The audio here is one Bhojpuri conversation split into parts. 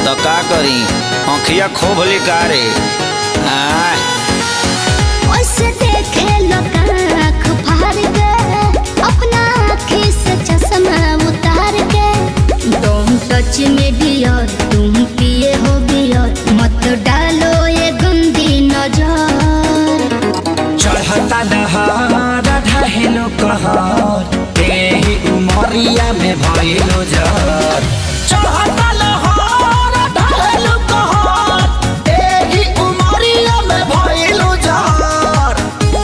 तो का करी आँखिया खोभली का रे आय ओसे देखे लोग आँख फाड़ के अपना आँखी से चश्मा उतार के तुम टच में डियर तुम पिए हो बियर मत डालो ये गंदी नजर चढ़ता दहार ढहेलो कहर तेही उमरिया में भइलो जर चढ़ता लहर ढहेलो कहर तेही उमरिया में भइलो जर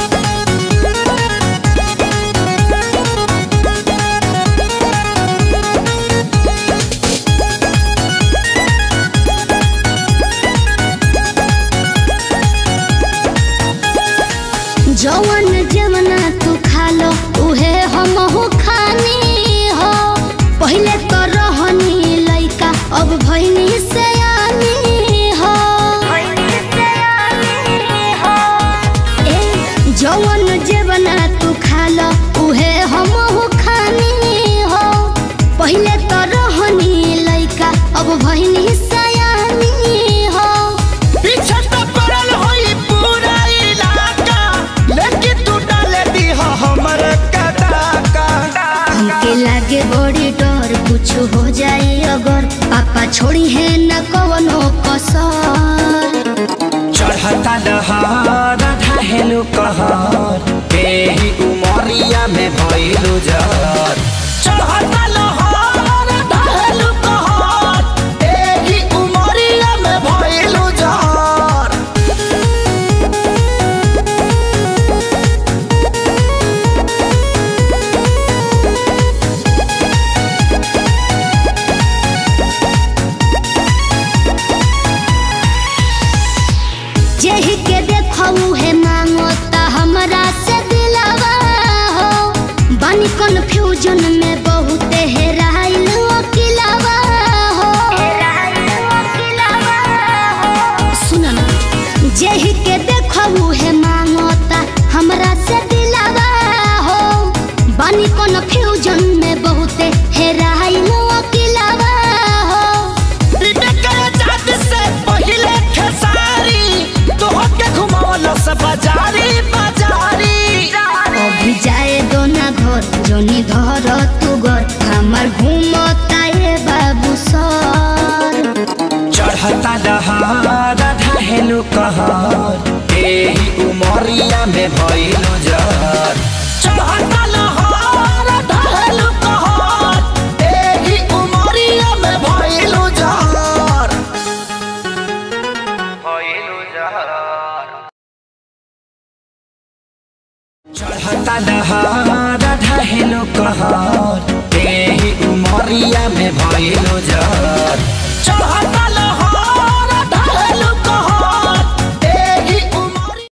जवन जमना तू खा लो उहे हमहू खानी हो पहिले तो रहनी लइका अब भइनी से हो ए जवन जवना तू खा लो उहे हमहू खानी हो पहिले तो रहनी लइका अब भइनी सयानी हो पीछे तो पड़ल होई पूरा इलाका लेकिन तू डाले दी हो हमर कदाका हमके लागे बड़ी डर कुछ हो जाए अगर पापा छोड़ी है न कवनो कसर चढ़ता दहार ढहेलो कहर तेही उमरिया में भइलो जर चढ़ता लहर ढहेलो कहर तेही उमरिया में भइलो जर जेहि के देखऊ है मांगो ता हमरा से दिलावा हो बानी कंफ्यूजन में बहुत हेराइल अकिलावा हो सुन ना जेहि के देखऊ है मांगो ता हमरा से दिलावा हो बानी कंफ्यूजन में बहुत हेराइल अकिलावा हो बाजारी बाजारी अभी जाए दो ना घर जोनी धर तू घर हमार घूमता ये बाबू सर चढ़ता दहार ढहेलो कहर एही उमरिया में भइलो जर चढ़ता लहर ढहेलो कहर एही उमरिया में भइलो जर भइलो जर चढ़ता दहार ढहेलो कहर एही उमरिया में भइलो जर चढ़ता